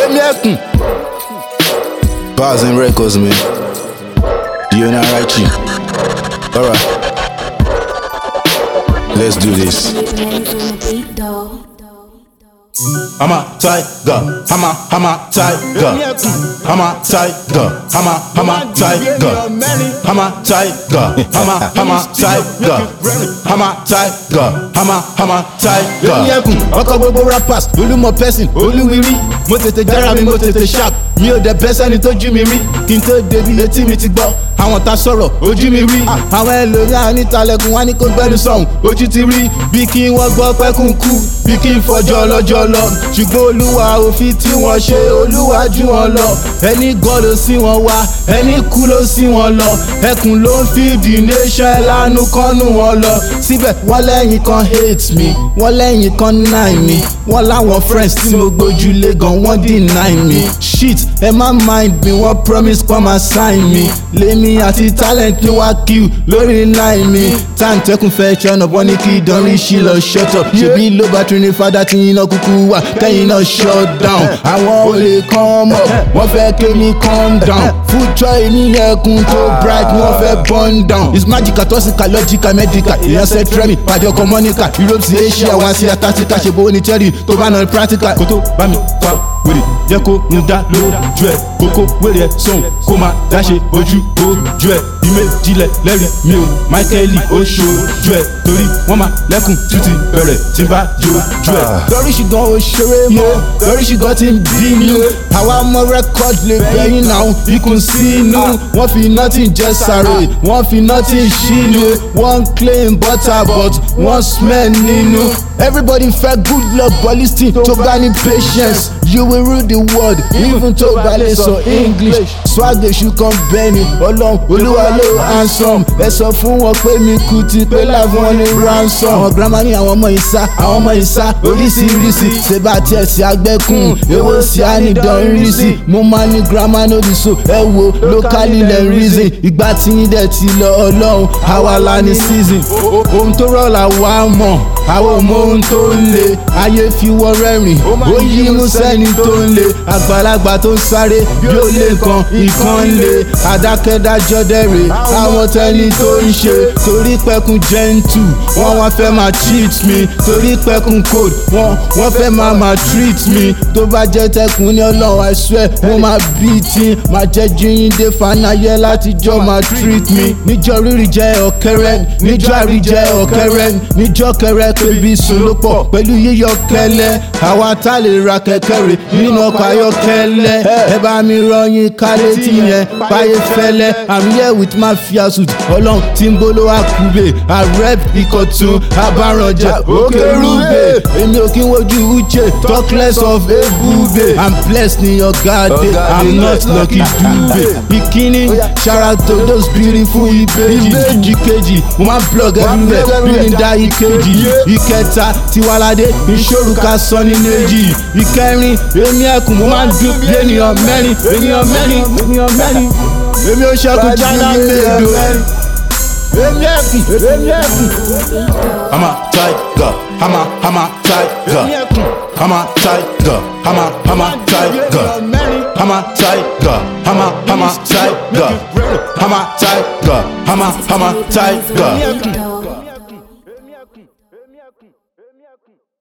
èmi ẹkùn. Bars and records, man. You and I right you. Alright. Let's do this. Man's on the beat, dog. I'm a tiger, I'm a, I'm a tiger, I'm a tiger, I'm a, I'm a tiger, I'm a tiger, I'm a, I'm a tiger, I'm a tiger, I'm a, I'm a tiger. èmi ẹkùn ọkọ gbogbo rappers olúmọ person olúwirí mo tètè jára mi mo tètè sharp mi ò dẹ̀ bẹ́ sẹ́ni tó jú mi rí kí n tó débi etí mi ti gbọ́ àwọn ta sọ̀rọ̀ ojú mi rí àwọn ẹlòmíràn nítalẹ̀kùn wá ní kó gbẹ́nu sọ̀hún ojú ti rí bí kí wọ́n gbọ́ pẹ́kùn kú bí kí n fọjọ́ lọ́jọ́ lọ ṣùgbọ́n olúwa òfin tí wọ́n ṣe olúwa jù wọn lọ ẹni gan ló sí wọn wá ẹni kú ló sí wọn lọ ẹkùn ló ń fi the nation lánú kọ́nù wọn lọ síbẹ̀ wọ́n lẹ́yìn kan hate me wọ́n lẹ́yìn kan nine me wọ́n láwọn friends tí mo gbójúlé gan wọ́n deny me shit ẹ má mind me wọ́n promise kọ́ máa sign me lèmi àti talent mi wá kill lórí nine me time tẹkùn fẹ́ ṣọ́nà bọ́ ní kí ìdánrí ṣí lọ shut up ṣèbí ló bá tún ní fada tí iná kúkú wà kẹ́yìn náà shut down àwọn olè come up wọ́n fẹ́ kémi calm down future èmi ẹkùn tó bright wọ́n fẹ́ burn down it's magical toxical logical medical èèyàn sẹ́tírẹ́mì pàjọ communica europe sí asia wá sí antarctica ṣe bó ní cherry tó bá náà practical kó tó bá mi fa wèrè jẹ́ kó ń dá lójú ẹ̀ kókó wèrè ẹ̀ sọ̀hún kó máa dáṣe ojú ojú ẹ̀ ìméjìlẹ̀ lẹ́rìí mi ò michael oṣooju ẹ̀ torí wọ́n máa lẹ́kùn títí bẹ̀rẹ̀ tí n bá jojú ẹ̀. lórí ṣùgbọ́n ó ṣeré mọ́ lórí ṣùgbọ́n ti ń bí mi o àwa mọ record lè bẹ́yìn náà ikùn sínú wọ́n fi nothing jẹ́ sáré wọ́n fi nothing ṣínú wọ́n claim butter but wọ́n smell nínú. everybody fẹ́ good luck but lis ten tó bá ní patience you will rule the world even tó bá lè sọ english swag èṣù kan bẹ́ẹ̀ni ọlọ́run olúwa ló handsome ẹ sọ fún wọn pé mi kú ti pé láàfin wọn ní ransom. àwọn girama ní àwọn ọmọ ìsá àwọn ọmọ ìsá oríṣiríṣi ṣèbá tiẹ̀ sí agbẹ́kùn èwo sí ànídánrísì mo máa ní girama nóbi so ẹ wo locally lẹ̀ reason ìgbà tí yín dẹ̀ ti lọ ọlọ́run àwa la ní season ohun tó rọ̀ là wá mọ̀ àwọn ọmọ ohun tó ń le ayé fi wọ́n rẹ́rìn ó yí mú sẹ́ni tó ń le àgbàlagbà tó ń sáré bí ó lè kan ìkan ń le àdákẹ́dájọ́ dẹ̀rẹ̀ àwọn tẹ́ni tó ń ṣe torí pẹ́kun gentle wọ́n wá fẹ́ máa cheat me torí pẹ́kun code wọ́n wọ́n fẹ́ máa máa treat me tó bá jẹ́ tẹkùn ní ọlọ́run I swear mo máa beat yín máa jẹ́ jíyìndé fanayẹ látijọ́ máa treat me níjọ́ rírì jẹ́ ọ̀kẹ́rẹ́ níjọ́ àrí jẹ́ ọ̀kẹ́rẹ́ níjọ́ kẹrẹ́ pébi sòlópọ̀ pẹ̀lú yíyọ kẹlẹ́ àwa tá lè ra kẹ̀kẹ́ rè nínú ọkọ̀ ayọ́kẹ́lẹ́ ẹ bá mi rọyìn kálé tí yẹn báyé fẹ́lẹ́ I'm here with mafia suit ọlọ́run tí ń bolo akube I rep ìkọ̀tún abárànjà òkè rúbè èmi ò kí ń wojú uche talk less of ebube I'm blessed ní ọ̀gá dé I'm not lucky dube ìkíní shout out to those beautiful ìbejì ìbejì kejì mo máa blog everywhere bí n dá ìkejì ìkẹta tiwalade ìṣòro ká sọ ní méjì ìkẹrin èmi ẹkùn mo máa ń dún bí ènìyàn mẹ́rin ènìyàn mẹ́rin ènìyàn mẹ́rin èmi ò ṣẹ́kù jálá mẹ́ẹ̀dọ́ èmi ẹkùn èmi ẹkùn. I'm a tiger, I'm a, I'm a tiger, I'm a tiger, I'm a, I'm a tiger, I'm a tiger, I'm a, I'm a tiger, I'm a tiger, I'm a, I'm a tiger.